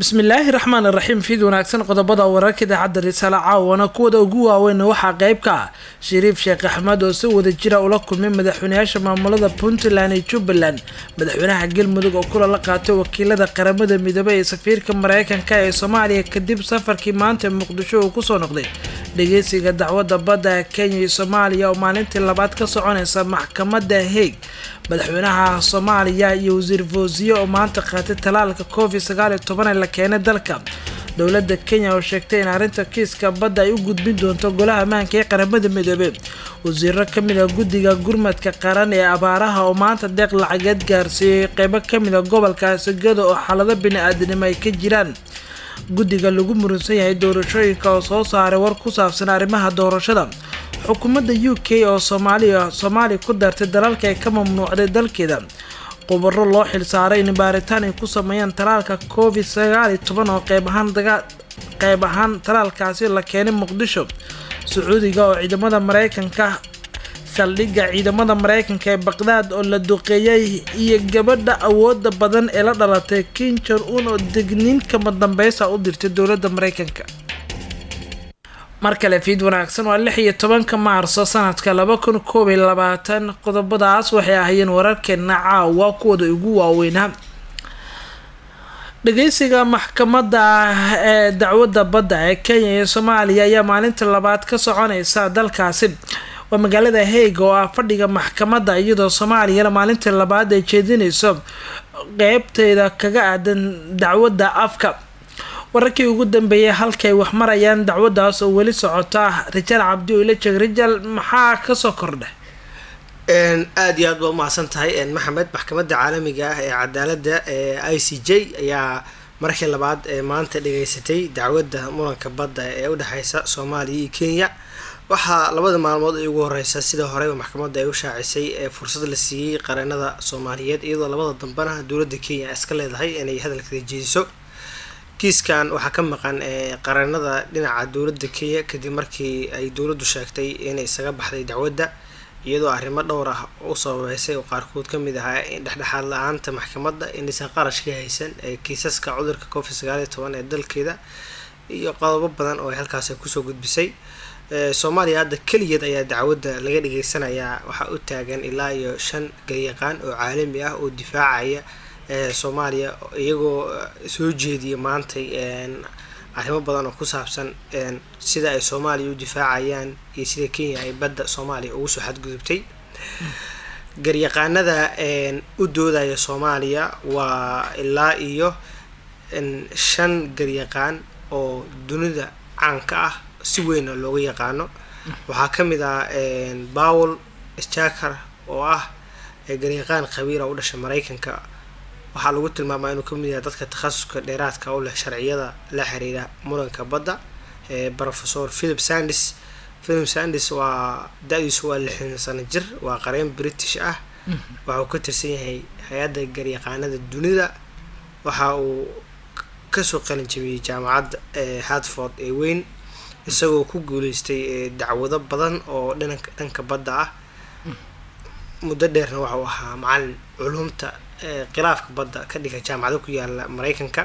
bismillaahi raxmaan iraxiim fiid wanaagsan qodobada wararka idaacadda risaale caawana kuwada ugu waaweyn waxaa qeyb ka ah shariif sheekh axmed oo si wada jira ula kulmay madaxweynayaasha maamulada puntland iyo jubbaland madaxweynaha galmudug oo kula la qaatay wakiilada qaramada midoobey ee safiirka mareykanka ee soomaaliya kadib safarkii maanta muqdisho uu kusoo noqday dhageysiga dacwadda badda ee kenya iyo soomaaliya oo maalintii labaad ka soconeysa maxkamada haig madaxweynaha soomaaliya iyo wasiir foosiye oo maanta qaatay talaalka covid sagaal iyo toban ee la keenay dalka dowladda kenya oo sheegtay in arrinta kiiska badda ay u gudbin doonto golaha ammaanka ee qaramada midoobey wasiiro kamid a guddiga gurmadka qaran ee abaaraha oo maanta deeq lacageed gaarsiiyey qeybo kamid a gobolka asagada oo xaalado bini-aadanimo ay ka jiraan guddiga lagu muransan yahay doorashooyinka oo soo saaray war ku saabsan arrimaha doorashada xukuumadda u k oo soomaaliya soomaaliya ku dartay dalalka ay ka mamnuucday dalkeeda qubaro loo xilsaaray in baaritaan ay ku sameeyaan talaalka covid sagaal iyo toban oo qeyb ahaan qeyb ahaan talaalkaasi la keenay muqdisho sacuudiga oo ciidamada mareykanka saldhigga ciidamada mareykanka ee baqdaad oo la duqeeyay iyo gabadha awooda badan ee la dhalatay kin jon un oo degniin kama dambeysa u dirtay dowladda mareykanka mar kale fiid wanaagsan waa lix iyo tobanka maarso sanadka laba kun koob iyo labaatan qodobadaas waxay ahaayeen wararkeena caawa kuwada ugu waaweynaa dhageysiga maxkamadda ee dacwadda badda ee kenya iyo soomaaliya ayaa maalinta labaad ka soconeysa dalkaasi waa magaalada haig oo ah fadhiga maxkamadda iyadoo soomaaliyana maalinta labaad ay jeedineyso qeybteeda kaga aadan dacwadda afka wararkii ugu dambeeyay halkay wax marayaan dacwadaas oo weli socota rijaal cabdi oo ila jeeg rijaal maxaa kasoo kordha aada iyo aad baa umahadsan tahay maxamed maxkamadda caalamiga ah ee cadaaladda ee i c j ayaa markii labaad ee maanta dhageysatay dacwadda muranka badda ee udhexeysa soomaaliya iyo kenya waxaa labada maalmood ay ugu horeysa sida horeyba maxkamadda ay u shaacisay ee fursad la siiyey qareenada soomaaliyeed iyadoo labada dambena dowladda kenya iska leedahay inay hadalkeeda jeediso kiiskan waxaa ka maqan qareenada dhinaca dowladda kenya kadib markii ay dowladdu sheegtay inay isaga baxday dacwadda iyadoo arrimo dhowr ah u sababeysay oo qaarkood kamid ahaa dhexdhexaad la-aanta maxkamadda inaysan qarash ka haysan ee kiisaska cudurka covid sagaal iyo toban ee dalkeeda iyo qodobo badan oo ay halkaasi kusoo gudbisay soomaaliya hadda keligeed ayaa dacwadda laga dhageysanayaa waxaa u taagan ilaa iyo shan garyaqaan oo caalami ah oo difaacaya soomaaliya iyagoo soo jeediya maantay arrimo badan oo ku saabsan sida ay soomaaliya u difaacayaan iyo sida kenya ay badda soomaaliya ugu soo xadgudubtay garyaqaanada u doodaya soomaaliya waa ilaa iyo shan garyaqaan oo dunida caanka ah si weyna looga yaqaano waxaa kamid ah bowel jaker oo ah garyaqaan khabiira u dhashay mareykanka waxaa lagu tilmaamaa inuu kamid yahay dadka takhasuska dheeraadka u leh sharciyada la xiriira muranka badda professor philip sandis philip sandis waa da-diisu waa lixdan sano jir waa qareen british ah waxa uu ka tirsan yahay hay-adda garyaqaanada dunida waxa uu kasoo qalin jabiyey jaamacadda hartford ee weyn isagoo ku guuleystay dacwado badan oo dhanka dhanka badda ah muddo dheerna waxa uu ahaa macalin culumta khilaafka badda ka dhiga jaamacado ku yaala mareykanka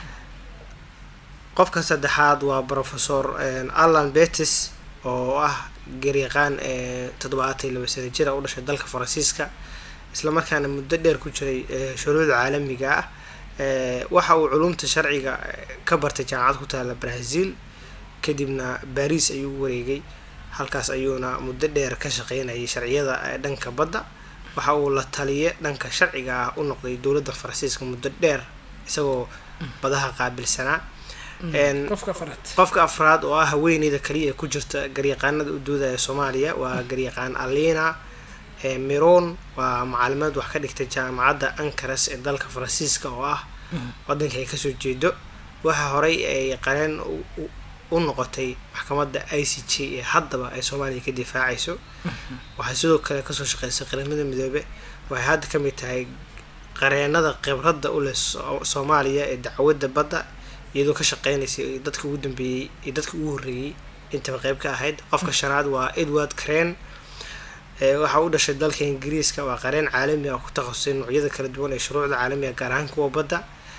qofka saddexaad waa professor allan betis oo ah garyaqaan toddobaatan iyo laba sana jira u dhashay dalka faransiiska islamarkaana muddo dheer ku jiray shuruucda caalamiga ah waxa uu culumta sharciga ka bartay jaamacad ku taala brazil kadibna baris ayuu u wareegay halkaas ayuuna muddo dheer ka shaqeynayay sharciyada dhanka badda waxa uu la taliye dhanka sharciga ah u noqday dowladda faransiiska muddo dheer isagoo badaha qaabilsanaa qofka afraad oo ah haweeneyda kaliya ee ku jirta garyaqaanada u doodaya soomaaliya waa garyaqaan alina miron waa macalimaad wax ka dhigtay jaamacadda ancaras ee dalka faransiiska oo ah wadanka ay kasoo jeedo waxaa horey ay qareen u noqotay maxkamadda i c j ee haddaba ay soomaaliya ka difaacayso waxay sidoo kale kasoo shaqeysay qaramada midoobe waxay hadda kamid tahay qareenada khibradda u leh soomaaliya ee dacwadda badda iyadoo ka shaqeynaysay dadka ugu dambeeyey iyo dadka ugu horreeyey intaba qeyb ka ahayd qofka shanaad waa edward crane waxaa u dhashay dalka ingiriiska waa qareen caalami ah ku takhasusay noocyada kala duwan ee shuruucda caalamiga gaar ahaan kuwa badda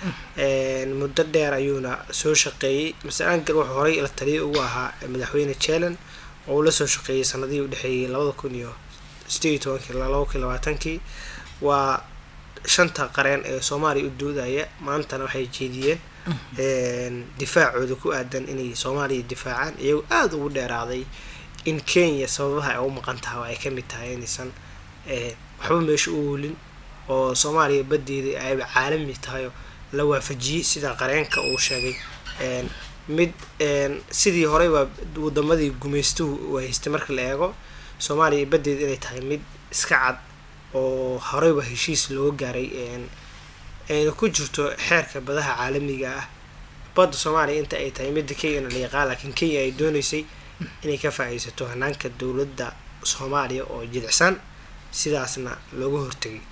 muddo dheer ayuuna soo shaqeeyey master angel wuxuu horey la taliya ugu ahaa madaxweyne jelen oo uu lasoo shaqeeyey sanadihii udhexeeyey labada kun iyo sideed iyo tobankii laba kun labaatankii waa shanta qareen ee soomaaliya u doodaya maantana waxay jeediyeen difaacooda ku aadan inay soomaaliya difaacaan iyagoo aada ugu dheeraaday in kenya sababaha ay u maqan tahay oo ay kamid tahay inaysan waxba meesha u oolin oo soomaaliya badeeda ayba caalami tahayo la waafajiyey sida qareenka uu sheegay mid sidii horeyba wadamadii gumaystuhu haystay marka la eego soomaaliya badeeda inay tahay mid iska cad oo horeyba heshiis looga gaaray ayna ku jirto xeerka badaha caalamiga ah badda soomaaliya inta ay tahay midda kenyana la yaqaan laakiin kenya ay dooneysay inay ka faa-iisato hanaanka dowladda soomaaliya oo jilicsan sidaasna looga hortegay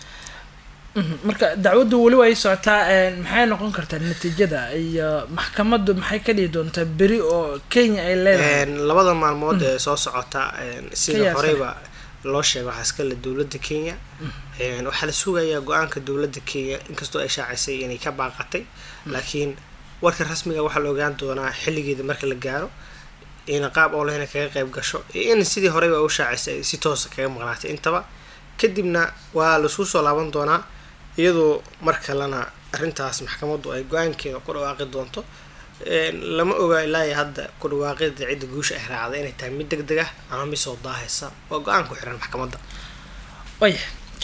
marka dacwaddu weli ay socotaa maxay noqon kartaa natiijada iyo maxkamaddu maxay ka dhihi doontaa beri oo kenya ay leedahay labada maalmood ee soo socota sida horeyba loo sheega waxaa iskale dowladda kenya waxaa la sugayaa go-aanka dowladda kenya inkastoo ay shaacisay inay ka baaqatay laakiin warka rasmiga waxaa la ogaan doonaa xilligeeda marka la gaaro ina qaab olehna kaga qeyb gasho iyo in sidii horeyba u shaacisay si toosa kaga maqnaatay intaba kadibna waa laisku soo laaban doonaa iyadoo mar kalena arrintaas maxkamaddu ay go-aankeeda ku dhawaaqi doonto lama oga ilaa hadda ku dhawaaqida cidda guusha ay raacday inay tahay mid deg deg ah ama mid soo daahaysa waa go-aan ku xiran maxkamadda waya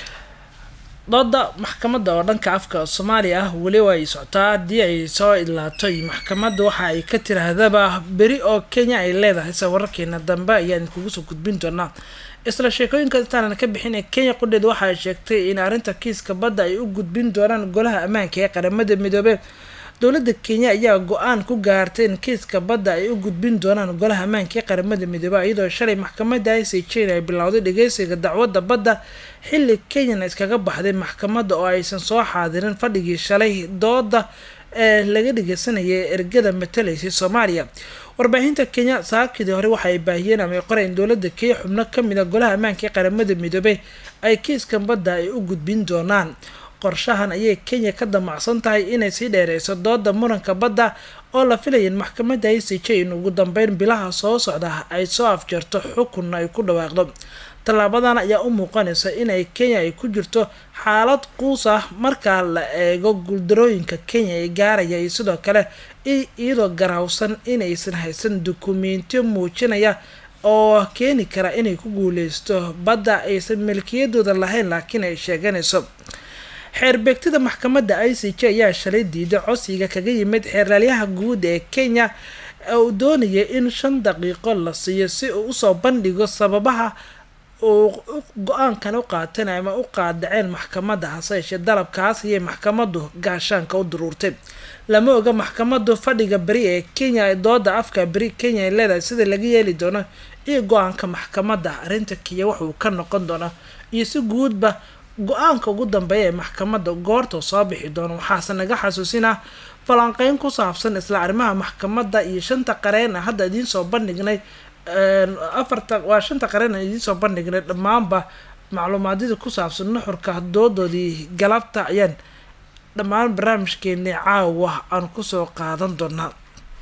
dooda maxkamadda oo dhanka afka soomaaliya ah weliba ay socotaa haddii ay soo idlaatay maxkamadda waxa ay ka tirahdaba beri oo kenya ay leedahay se wararkeena dambe ayaan kugu soo gudbin doonaa isla sheekooyinka intaanan ka bixin ee kenya qudheed waxa ay sheegtay in arrinta kiiska badda ay u gudbin doonaan golaha ammaanka ee qaramada midoobey dowladda kenya ayaa go-aan ku gaartay in kiiska badda ay u gudbin doonaan golaha ammaanka ee qaramada midoobey iyadoo shalay maxkamadda i c j ay bilowday dhageysiga dacwadda badda xilli kenyana iskaga baxday maxkamadda oo aysan soo xaadirin fadhigii shalay dooda ee laga dhageysanayay ergada matalaysay soomaaliya warbaahinta kenya saakidii hore waxa ay baahiyeen ama ay qoreen dowladda kenya xubno kamid a golaha ammaanka ee qaramada midoobey ay kiiskan badda ay u gudbin doonaan qorshahan ayay kenya ka damacsan tahay inay sii dheereyso dooda muranka badda oo la filayan maxkamadda i c j in ugu dambeyn bilaha soo socda ay soo afjarto xukunna ay ku dhawaaqdo tallaabadan ayaa u muuqanaysa inay kenya ay ku jirto xaalad quus ah markaa la eego guuldarooyinka kenya ee gaaraya iyo sidoo kale iyadoo garaawsan inaysan haysan dukumeentiyo muujinaya oo keeni kara inay ku guuleysto badda aysan milkiyadooda lahayn laakiin ay sheeganayso xeerbeegtida maxkamadda i c j ayaa shalay diiday codsiga kaga yimid xeerlaalyaha guud ee kenya uu doonaya in shan daqiiqo la siiyo si uu usoo bandhigo sababaha uu go-aankan u qaatan ama u qaadaceen maxkamadda hase yeeshee dalabkaas ayay maxkamaddu gaashaanka u duruurtay lama oga maxkamaddu fadhiga beri ee kenya ee dooda afka beri kenya ay leedahay sida laga yeeli doono iyo go-aanka maxkamadda arrinta kenya wuxuu ka noqon doonaa iyo si guudba go-aanka ugu dambeeya ee maxkamadda goorta soo bixi doono waxaase naga xasuusinah falanqeyn ku saabsan isla arrimaha maxkamadda iyo shanta qareen a hadda idiin soo bandhignay afarta waa shanta qareen aan idiin soo bandhignay dhammaanba macluumaadyada ku saabsan nuxurka doodoodii galabta ayaan dhammaan barnaamijkeenii caawa aan kusoo qaadan doonaa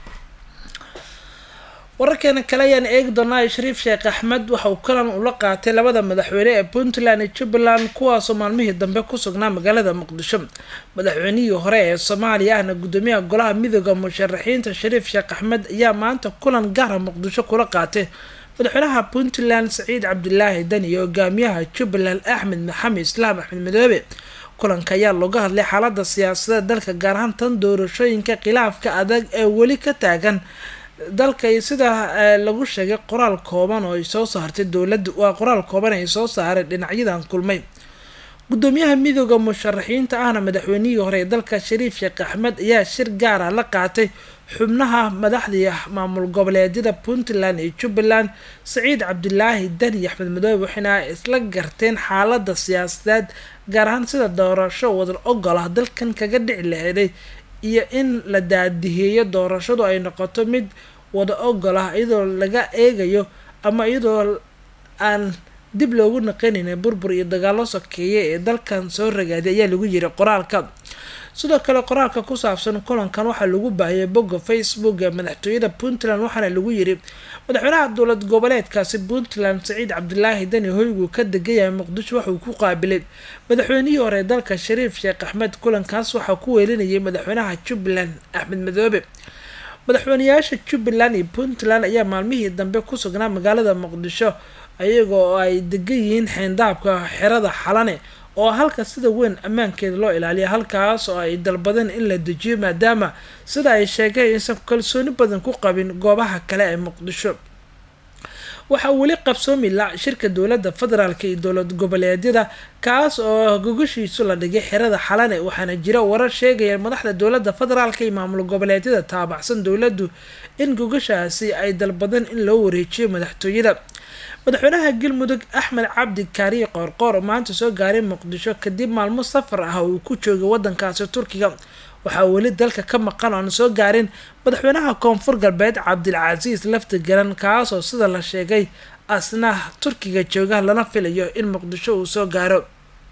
wararkeena kale ayaan eegi doonaa shariif sheekh axmed waxa uu kalan ula qaatay labada madaxweyne ee puntland iyo jubbaland kuwaasoo maalmihii dambe ku sugnaa magaalada muqdisho madaxweynihii hore ee soomaaliya ahna gudoomiyaha golaha midooda musharaxiinta shariif sheekh axmed ayaa maanta kulan gaara muqdisho kula qaatay madaxweynaha puntland saciid cabdilaahi dan iyo hogaamiyaha jubbaland axmed maxamed islaam axmed madoobe kulanka ayaa looga hadlay xaalada siyaasadeed dalka gaar ahaan tan doorashooyinka khilaafka adag ee weli ka taagan dalka iyo sida lagu sheegay qoraal kooban oo ay soo saartay dowladda waa qoraal kooban ay soo saareen dhinacyadan kulmay gudoomiyaha midooda musharaxiinta ahna madaxweynihii hore ee dalka shariif sheekh axmed ayaa shir gaara la qaatay xubnaha madaxdii maamul goboleedyada puntland iyo jubbaland saciid cabdilaahi dani axmed madoobe waxayna isla garteen xaalada siyaasadeed gaar ahaan sida doorasho wadar ogol ah dalkan kaga dhici laheeday iyo in la daadiheeyo doorashadu ay noqoto mid wada ogol ah iyadoo laga eegayo ama iyadoo aan dib loogu naqanayna burbur iyo dagaalo sokeeye ee dalkan soo ragaaday ayaa lagu yiri qoraalka sidoo kale qoraalka ku saabsan kulankan waxaa lagu baahiyay bogga facebook ee madaxtooyada puntland waxaana lagu yiri madaxweynaha dowlad goboleedkaasi puntland saciid cabdilaahi dani hoygu ka degayahay muqdisho waxauu ku qaabilay madaxweynihii hore dalka shariif sheekh axmed kulankaas waxaa ku weelinayay madaxweynaha jubbaland axmed madoobe madaxweyneyaasha jubbaland iyo puntland ayaa maalmihii dambe ku sugnaa magaalada muqdisho iyagoo ay degan yihiin xeendaabka xerada xalane oo halka sida weyn ammaankeeda loo ilaaliya halkaas oo ay dalbadeen in la dejiyo maadaama sida ay sheegeen aysan kalsooni badan ku qabin goobaha kale ee muqdisho waxaa weli qabsoomi la shirka dowladda federaalk iyo dowlad goboleedyada kaas oo gogashiisu la dhigay xerada xalane waxaana jira warar sheegaya madaxda dowladda federaalk iyo maamul goboleedyada taabacsan dowladdu in gogashaasi ay dalbadeen in loo wareejiyo madaxtooyada madaxweynaha galmudug axmed cabdi kaariye qoorqoor oo maanta soo gaaray muqdisho kadib maalmo safar ah uu ku joogay wadankaasi turkiga waxaa weli dalka ka maqan oon soo gaarin madaxweynaha koonfur galbeed cabdilcasiis lafti garan kaasoo sida la sheegay asna turkiga jooga lana filayo in muqdisho uu soo gaaro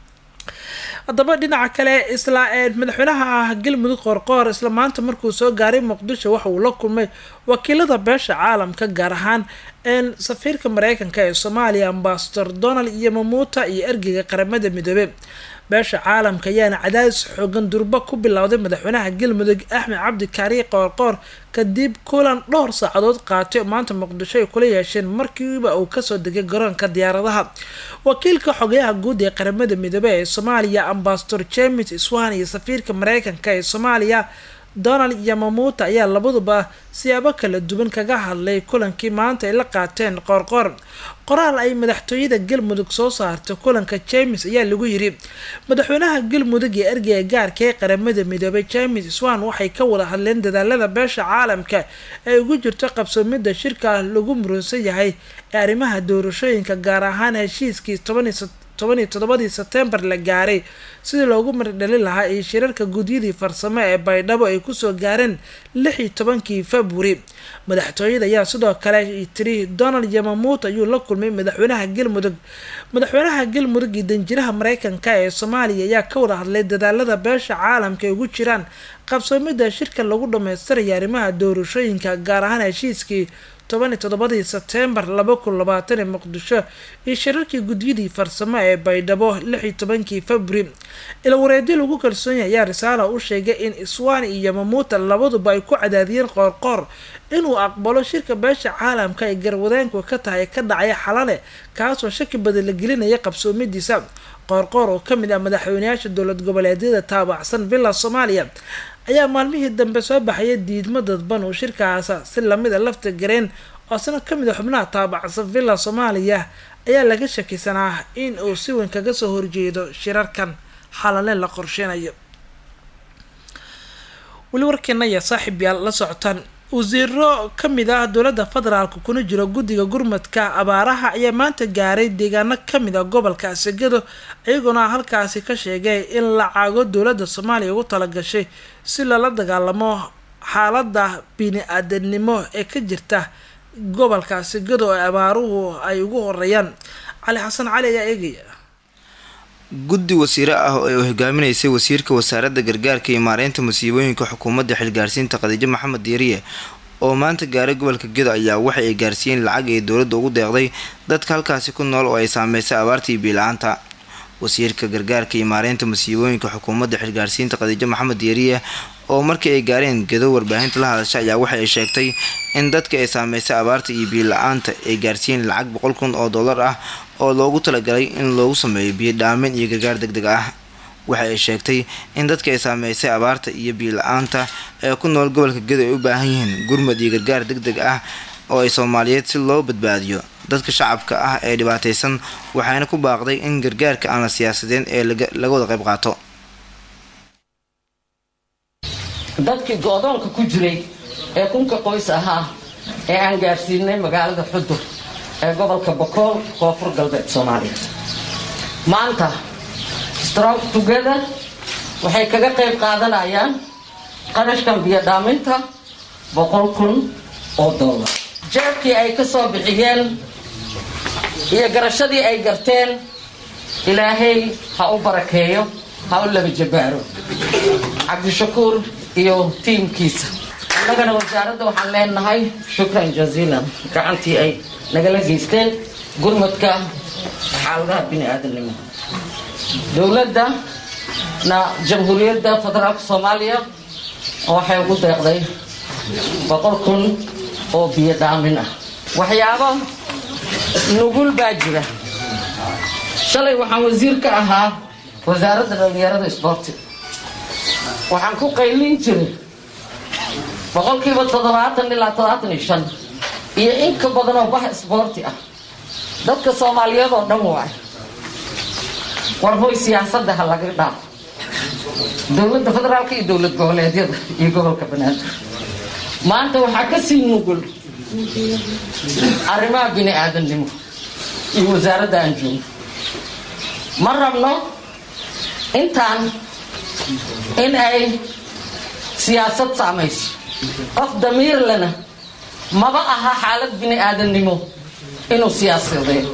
haddaba dhinaca kale isla madaxweynaha galmudug qoorqoor isla maanta markuu soo gaaray muqdisho waxa uu la kulmay wakiilada beesha caalamka gaar ahaan safiirka mareykanka ee soomaaliya ambasador donald iyo mamuuta iyo ergeyga qaramada midoobey beesha caalamka ayaana cadaadis xoogan durba ku bilowday madaxweynaha galmudug axmed cabdi kaariye qoorqoor kadib kulan dhowr saacadood qaatay oo maanta muqdisho ay kula yeesheen markiiba uu kasoo degay garoonka diyaaradaha wakiilka xogayaha guud ee qaramada midoobey ee soomaaliya ambasador james swan iyo safiirka mareykanka ee soomaaliya donald iyo mamuuta ayaa labaduba siyaabo kala duwan kaga hadlay kulankii maanta ay la qaateen qoorqoor qoraal ay madaxtooyada galmudug soo saartay kulanka james ayaa lagu yiri madaxweynaha galmudug iyo ergeyga gaarka ee qaramada midoobay james swan waxay ka wada hadleen dadaalada beesha caalamka ee ugu jirto qabsoomida shirka lagu murunsan yahay ee arrimaha doorashooyinka gaar ahaan heshiiskii toban iyo toddobadii sebtembar la gaaray sidii loogu mardhalin lahaa iyo shirarka gudyadii farsamo ee baydhabo ay kusoo gaareen lix iyo tobankii februari madaxtooyada ayaa sidoo kale tiri donald yamamuut ayuu la kulmay madaxweynaha galmudug madaxweynaha galmudug iyo danjiraha mareykanka ee soomaaliya ayaa ka wada hadlay dadaalada beesha caalamka ay ugu jiraan qabsoomida shirka lagu dhammaystiraya arrimaha doorashooyinka gaar ahaan heshiiskii toban iyo toddobadii sebtembar laba kun labaatan ee muqdisho iyo shirarkii gudyadii farsamo ee baydhabo lix iyo tobankii februari ilwareedyo lagu kalsoon yahay ayaa risaala u sheegay in iswan iyo yamamuuta labaduba ay ku cadaadiyeen qoorqoor inuu aqbalo shirka beesha caalamka ay garwadeenku ka tahay ka dhacaya xalale kaasoo shaki badan la gelinaya qabsoomidiisa qoorqoor oo kamid ah madaxweyneyaasha dowlad goboleedyada taabacsan villa soomaaliya ayaa maalmihii dambe soo baxaya diidmo dadban uu shirkaasa si lamida lafta gareen oo sano kamid a xubnaha taabacsan villa soomaaliya ayaa laga shakisanaa in uu si weyn kaga soo horjeedo shirarkan xalale la qorsheynayo weli warkeena ayaa saaxiib yaal la socotaan wasiiro kamid ah dowladda federaalka kuna jiro guddiga gurmadka abaaraha ayaa maanta gaaray deegaano kamid ah gobolka asegado iyagoona halkaasi ka sheegay in lacago dowladda soomaaliya ugu talagashay si lala dagaalamo xaalada bini-aadanimo ee ka jirta gobolka asegado ee abaaruhu ay ugu horeeyaan cali xasan cali ayaa eegaya guddi wasiire ah oo ay hogaaminaysay wasiirka wasaaradda gargaarka iyo maareynta musiibooyinka xukuumadda xilgaarsiinta khadiijo maxamed diiriye oo maanta gaaray gobolka gedo ayaa waxa ay gaarsiiyeen lacag ay dowladda ugu deeqday dadka halkaasi ku nool oo ay saameysay abaartii biila-aanta wasiirka gargaarka iyo maareynta musiibooyinka xukuumadda xilgaarsiinta khadiijo maxamed diiriye oo markii ay gaareen gedo warbaahinta la hadasha ayaa waxa ay sheegtay in dadka ay saameysay abaarta iyo biila-aanta ay gaarsiiyeen lacag boqol kun oo dollar ah oo loogu talagalay in loogu sameeyo biyo dhaamin iyo gargaar deg deg ah waxa ay sheegtay in dadka ay saameysay abaarta iyo biyo-la-aanta ee ku nool gobolka gedo ay u baahan yihiin gurmad iyo gargaar deg deg ah oo ay soomaaliyeed si loo badbaadiyo dadka shacabka ah ee dhibaataysan waxayna ku baaqday in gargaarka aan la siyaasadeen ee laga wada qayb qaato dadkii go-doonka ku jiray ee kunka qoys ahaa ee aan gaarsiinay magaalada xudur ee gobolka bokool koonfur galbeed soomaaliya maanta strong together waxay kaga qayb qaadanayaan qarashkan biyodhaaminta boqol kun oo dollar jeebkii ay ka soo bixiyeen iyo garashadii ay garteen ilaahay ha u barakeeyo ha u laba jabaaro cabdishakuur iyo tiimkiisa annagana wasaaradda waxaan leenahay shukran jaziilan gacantii ay nagala geysteen gurmadka xaaladaha bini aadamnimo dowladda na jamhuuriyadda federaalka soomaaliya waxay ugu deeqday boqol kun oo biyo dhaamin ah waxyaabo nugul baa jira shalay waxaan wasiir ka ahaa wasaaradda dhallinyarada isboorti waxaan ku qaylin jiray boqolkiiba toddobaatan ilaa toddobaatan iyo shan iyo in ka badan oo bax isboorti ah dadka soomaaliyeed oo dhan waay war hoy siyaasadda ha laga dhaafo dowladda federaalka iyo dowlad goboleedyada iyo gobolka banaadir maanta waxaa ka sii nugul arrimaha bini aadamnimo iyo wasaaradda aan joogno ma rabno intaan in ay siyaasad saamayso qof damiir lena maba aha xaalad bini aadamnimo inuu siyaasadeeyo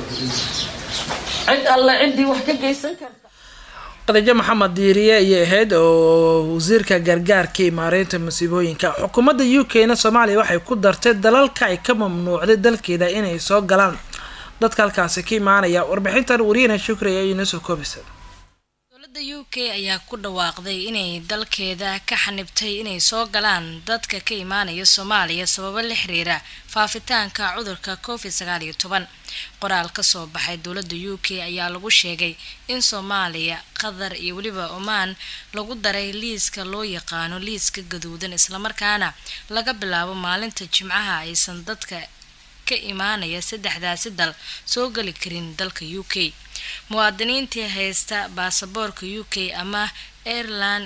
cid alle ciddii wax ka geysan karta khadiijo maxamed diiriye ayay ahayd oo wasiirka gargaarka iyo maareynta masiibooyinka xukuumadda u k na soomaaliya waxay ku dartay dalalka ay ka mamnuucday dalkeeda inay soo galaan dadka halkaasi ka imaanaya warbixintan wariyana shukri ayaa inoo soo koobaysa dowladda u k ayaa ku dhawaaqday inay dalkeeda ka xanibtay inay soo galaan dadka ka imaanaya soomaaliya sababo la xiriira faafitaanka cudurka covid sagaal iyo toban qoraal ka soo baxay dowladda u k ayaa lagu sheegay in soomaaliya qatar iyo weliba omaan lagu daray liiska loo yaqaano liiska gaduudan islamarkaana laga bilaabo maalinta jimcaha aysan dadka ka imaanaya saddexdaasi dal soo geli karin dalka u k muwaadiniintii haysta baasaboorka u k ama aireland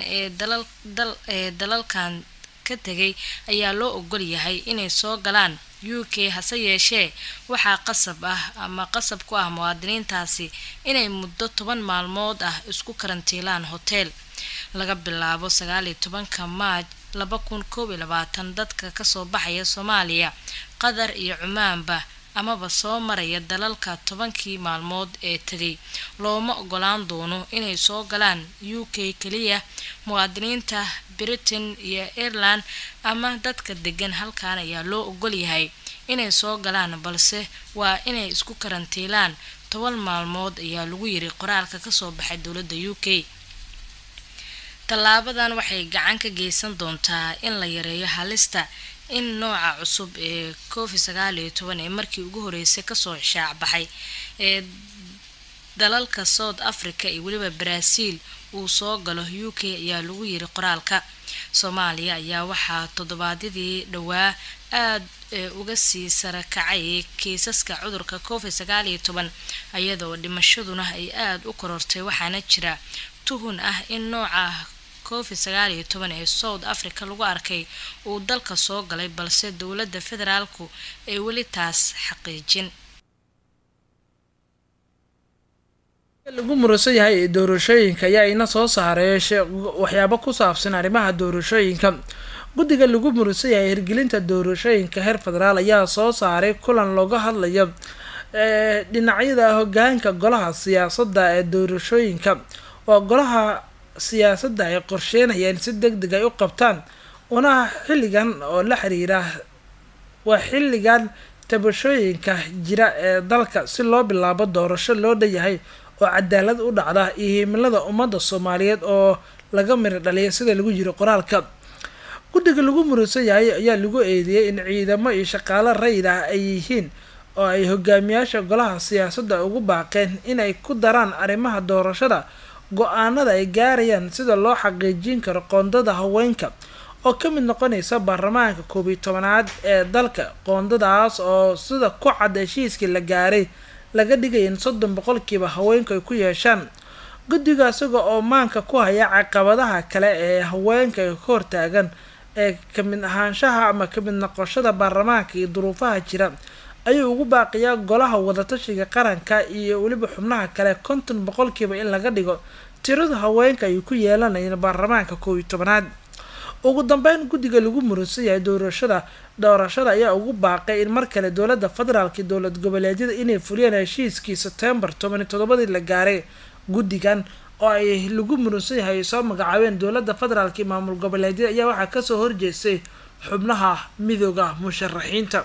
ee dalalkan ka tegay ayaa loo ogol yahay inay soo galaan u k hase yeeshee waxaa qasab ah ama qasab ku ah muwaadiniintaasi inay muddo toban maalmood ah isku karantiilaan hoteel laga bilaabo sagaaliyo tobanka maaj laba kun koob iyo labaatan dadka kasoo baxaya soomaaliya qatar iyo cumaanba amaba soo maraya dalalka tobankii maalmood ee tegay looma ogolaan doono inay soo galaan u k keliya muwaadiniinta britain iyo ireland ama dadka degan halkan ayaa loo ogol yahay inay soo galaan balse waa inay isku karantiilaan toban maalmood ayaa lagu yiri qoraalka kasoo baxay dowladda u k tallaabadan waxay gacan ka geysan doontaa in la yareeyo halista in nooca cusub ee covid sagaal iyo toban ee markii ugu horeysay kasoo shaacbaxay ee dalalka south africa iyo weliba brazil uu soo galo u k ayaa lagu yiri qoraalka soomaaliya ayaa waxaa toddobaadyadii dhowaa aada uga sii sarakacay kiisaska cudurka covid sagaal iyo toban iyadoo dhimashaduna ay aada u korortay waxaana jira tuhun ah in nooca covid sagaal iyo toban ee south africa lagu arkay uu dalka soo galay balse dowladda federaalku ay weli taas xaqiijin lagu muransan yahay doorashooyinka ayaa ina soo saaray waxyaabo ku saabsan arrimaha doorashooyinka guddiga lagu muransan yahay hirgelinta doorashooyinka heer federaal ayaa soo saaray kulan looga hadlayo dhinacyada hogaanka golaha siyaasadda ee doorashooyinka oo golaha siyaasadda ay qorsheynayaan si deg deg ay u qabtaan una xilligan oo la xiriira waa xilligan tabashooyinka jira ee dalka si loo bilaabo doorasho loo dhanyahay oo cadaalad u dhacda iyo himilada ummadda soomaaliyeed oo laga miri dhaliya sida lagu jiro qoraalka guddiga lagu muransan yahay ayaa lagu eedeeyay in ciidamo iyo shaqaalo rayid ah ay yihiin oo ay hogaamiyaasha golaha siyaasadda ugu baaqeen inay ku daraan arrimaha doorashada go-aanada ay gaarayaan sida loo xaqiijin karo qoondada haweenka oo ka mid noqonaysa baarlamaanka koob iyo tobanaad ee dalka qoondadaas oo sida ku cad heshiiskii la gaaray laga dhigaya in soddon boqolkiiba haweenku ay ku yeeshaan guddiga isaga oo maanka ku haya caqabadaha kale ee haweenka ay ka hortaagan ee kamid ahaanshaha ama kamid noqoshada baarlamaanka iyo duruufaha jira ayuu ugu baaqiyaa golaha wadatashiga qaranka iyo weliba xubnaha kale konton boqolkiiba in laga dhigo tirada haweenka ay ku yeelanayeen baarlamaanka koob iyo tobanaad ugu dambeyn guddiga lagu muransan yahay doorashada doorashada ayaa ugu baaqay in mar kale dowladda federaalka dowlad goboleedyada inay fuliyaan heshiiskii sebtembar toban iyo todobadii la gaaray guddigan oo ay lagu muransan yahay ay soo magacaabeen dowladda federaalka iyo maamul goboleedyada ayaa waxaa kasoo horjeestay xubnaha midooda musharaxiinta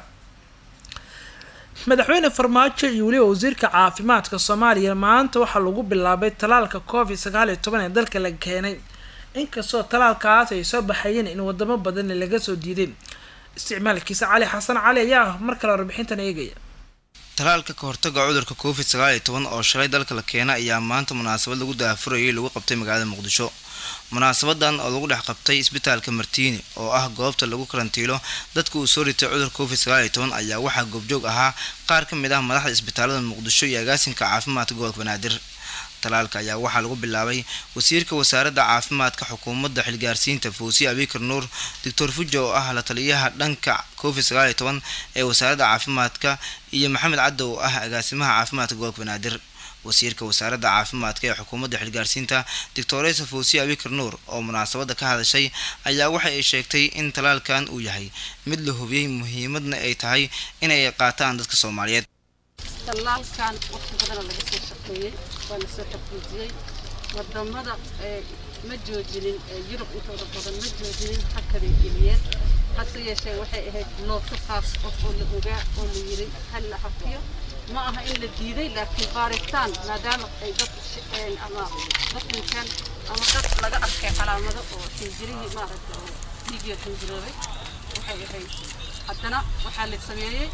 madaxweyne farmaajo iyo weliba wasiirka caafimaadka soomaaliya maanta waxaa lagu bilaabay talaalka covid sagaal iyo toban ee dalka la keenay inkastoo talaalkaas ay soo baxayeen in wadamo badan laga soo diiday isticmaalkiisa cali xasan cali ayaa mar kale warbixintan eegaya talaalka ka hortaga cudurka covid sagaal iyo toban oo shalay dalka la keena ayaa maanta munaasabad lagu daafurayay lagu qabtay magaalada muqdisho munaasabadan oo lagu dhex qabtay isbitaalka martiini oo ah goobta lagu karantiilo dadka uu soo ritay cudurka covid sagaal iyo toban ayaa waxaa goobjoog ahaa qaar ka mid ah madaxda isbitaalada muqdisho iyo agaasinka caafimaadka gobolka banaadir talaalka ayaa waxaa lagu bilaabay wasiirka wasaaradda caafimaadka xukuumadda xilgaarsiinta fawsiye abikar nuur doctor fujo oo ah la taliyaha dhanka covid sagaal iyo toban ee wasaaradda caafimaadka iyo maxamed caddo oo ah agaasimaha caafimaadka gobolka banaadir wasiirka wasaaradda caafimaadka ee xukuumadda xilgaarsiinta doctoresa fawsiye abikar nuur oo munaasabadda ka hadashay ayaa waxa ay sheegtay in talaalkan uu yahay mid la hubiyey muhiimadna ay tahay inay qaataan dadka soomaaliyeed tallaalkan waqti badana laga soo shaqeeyey waa la soo xaqiijiyey wadamada ma joojinin yurub intooda badan ma joojinin hakaday geliyeen hase yeeshee waxay ahayd looto qaas qof oo la ogaa oo la yiri hal la hakiyo ma aha in la diiday laakiin baaritaan maadaama ay dad ama dad dhinteen ama dad laga arkay calaamado oo xinjirihii maaragta oo dhiigiyo xinjiroobay waxay ahayd haddana waxaa la sameeyey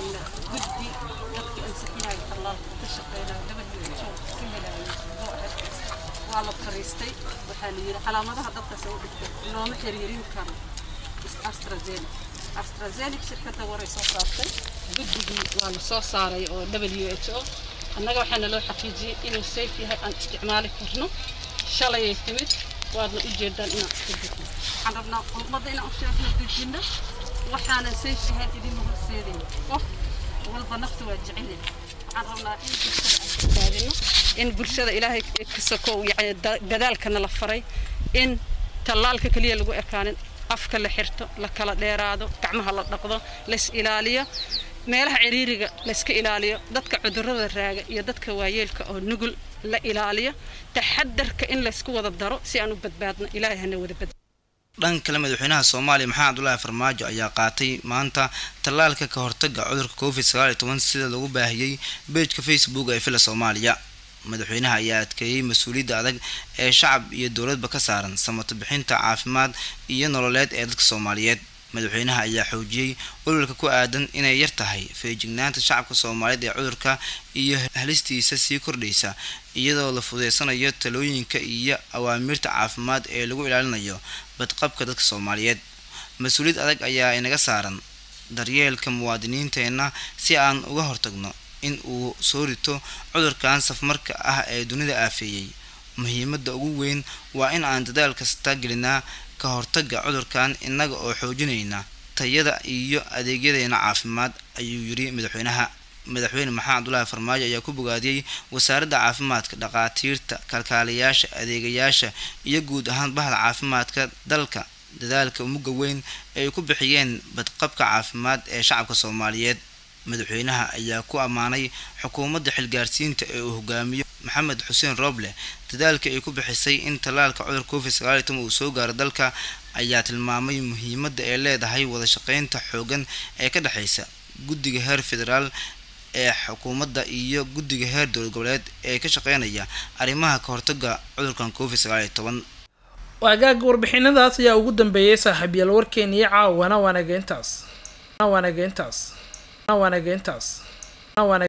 guddi dadkii ansixinaya tallaalka ka shaqeynaya WHO ka helaya waa la fariistay waxaa la yidhi calaamadaha dadkaas u dhigtay looma xiriirin karo astrazeneca astrazeneca shirkadda waray soo saartay guddigii waa la soo saaray oo WHO annaga waxaana loo xaqiijiyey inuu safe yahay aan isticmaali karno shalayay timid waadna u jeedaan inaan iska dejino waxaan rabnaa ummadda inaan u sheegno dejinno waxaanan safe ahayn idinma horseedayno qof walba nafta waa jecelyahay waxaan rabnaa in bulshada aan badbaadino in bulshada ilaahay ka sokow yani dadaalkana la faray in tallaalka keliya lagu ekaanin afka la xirto la kala dheeraado gacmaha la dhaqdo lays ilaaliyo meelaha ciriiriga layska ilaaliyo dadka cudurrada raaga iyo dadka waayeelka oo nugul la ilaaliyo taxadarka in laysku wada daro si aan u badbaadno ilaahay hana wada badbaado dhan kale madaxweynaha soomaaliya maxamed cabdulaahi farmaajo ayaa qaatay maanta tallaalka ka hortaga cudurka covid sagaal iyo toban sida lagu baahiyey beejka facebook ee villa soomaaliya madaxweynaha ayaa adkeeyey mas-uuliyadda adag ee shacab iyo dowladba ka saaran samato bixinta caafimaad iyo nololeed ee dadka soomaaliyeed madaxweynaha ayaa xoojiyey walwalka ku aadan inay yar tahay feejignaanta shacabka soomaaliyeed ee cudurka iyo halistiisa sii kordhaysa iyadoo la fudeysanayo talooyinka iyo awaamiirta caafimaad ee lagu ilaalinayo badqabka dadka soomaaliyeed mas-uuliyad adag ayaa inaga saaran daryeelka muwaadiniinteenna si aan uga hortagno in uu soo rito cudurkan safmarka ah ee dunida aafeeyey muhiimadda ugu weyn waa in aan dadaal kasta gelinaa ka hortaga cudurkan innaga oo xoojinayna tayada iyo adeegyadeena caafimaad ayuu yiri madaxweynaha madaxweyne maxamed cabdulaahi farmaajo ayaa ku bogaadiyey wasaaradda caafimaadka dhaqaatiirta kalkaaliyaasha adeegayaasha iyo guud ahaan bahda caafimaadka dalka dadaalka mugga weyn ee ay ku bixiyeen badqabka caafimaad ee shacabka soomaaliyeed madaxweynaha ayaa ku ammaanay xukuumadda xilgaarsiinta ee uu hogaamiyo maxamed xuseen rooble dadaalka ay ku bixisay in tallaalka cudur covid sagaal iyo toban uu soo gaaro dalka ayaa tilmaamay muhiimadda ay leedahay wada shaqeynta xoogan ee ka dhexeysa guddiga heer federaal ee xukuumadda iyo guddiga heer dowlad goboleed ee ka shaqeynaya arrimaha ka hortaga cudurkan covid sagaal iyo toban waagaaga warbixinadaas ayaa ugu dambeeyay saaxiibyaal warkeena iyo caawana waanageentaas waanageentaas waanageentaas